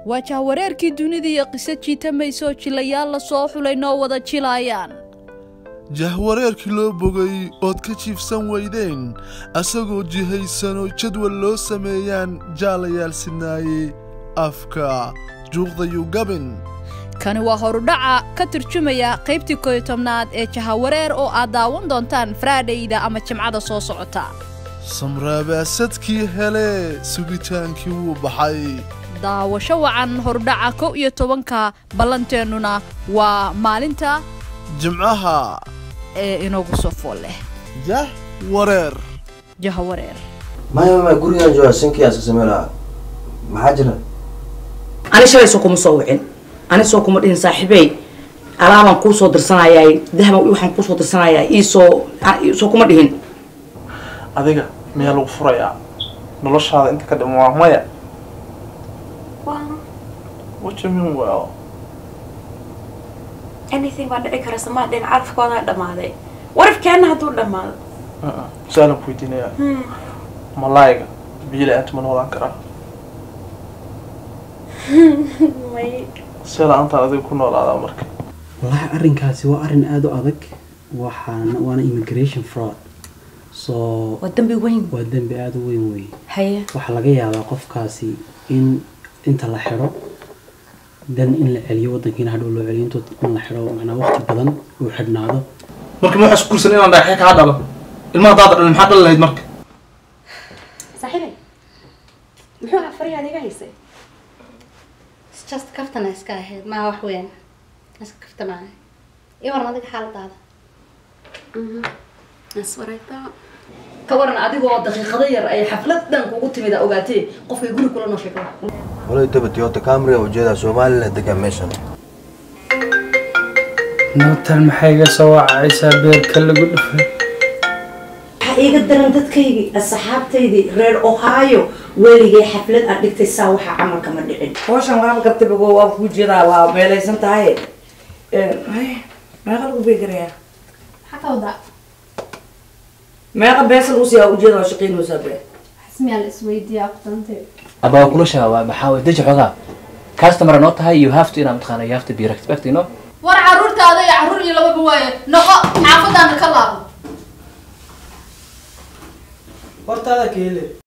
waa jahwareerkii dunida iyo qiso jiitamayso jilayaal la soo xulay noo wada jilaayaan jahwareerkii loo bogay ood ka jiifsan weydeen asagoo jihaysanoo jadwal loo sameeyaan jaalayaal sinaaye afka juuqdayu gabin kani waa horudhaca ka turjumaya qaybtii koyo tobnaad ee jahawareer oo aad daawan doontaan faraadhayda ama jimcada soo socota samraabaasadkii hele sugitaankii wuu baxay daawasho wacan horudhaca kow iyo tobanka ballanteennuna waa maalinta jimcaha ee inoogu soo fool leh yah wareer jahawareer maya maya gurigaan jooga sinkiyaa iska samey lahaa maxaa jira ani shalay soo kuma soo wicin ani soo kuma dhihin saaxiibey alaabaan kuu soo dirsanayaa dahaban waxaan kuu soo dirsanayaa iisoo soo kuma dhihin adiga miyaa lagu furayaa noloshaada inta ka dhima waa maya what you mean well anything baa dhici kara samaa dhin carafkoodaa dhammaaday warafkeenna hadduu dhammaado su-aalan ku weydiinaya malaayiga biyo la-aanta ma noolaan karaa may see la-aantaan adiga ku noolaadaa marka wallaahi arrinkaasi waa arrin aada u adag waxaana waana immigration fraud so waa dambi weyn waa dembi aada u weyn weeye haye waxaa laga yaabaa qofkaasi in inta la xidho dan in la celiyo waddankiina hadhow loo celiyo intu in la xidho macnaa waqti badan uu xidhnaado marka ma waxaa isku kursan inaan dhagaxyo kaa dhalo ilmaha daada dhalin maxaa dhali lahayd marka saaxiibay muxuu ahaa fariyaad iga haysay just kaftana iska ahayd maa wax weyn iska kaftamaayo iyo waran adiga xaaladaada aswarayta ka waran adigoo daqiiqado yar ay xaflad dhan kugu timida ogaatee qofkay guri kula noo sheego walay daba toyota camry ujeedaa somaliland degan meeshan nootan maxay iga soo wacaysaa beerka lagu dhufay waxaa iiga daran dadkaygii asxaabtaydii reer ohio weligay xaflad aad dhigtay saa waxaa camalka ma dhicin hawshan waaba gartabago waa kuu jeedaa waa meelaysan tahay meeqa lagu beegarayaa maxaa ka wadaa meeqa beesa lagu siiyaa ujeeda waa shaqaynaysaa bee xismiyaa la isweydiiyaa qudantay aba waa kula shaaba maxaa way deji xoogaa customer noo tahay you have to inaa mataqaana you have to be respect you know war caruurtaada iyo caruur iyo lababa waaye noqo xaafadaana ka laabo hortaada keele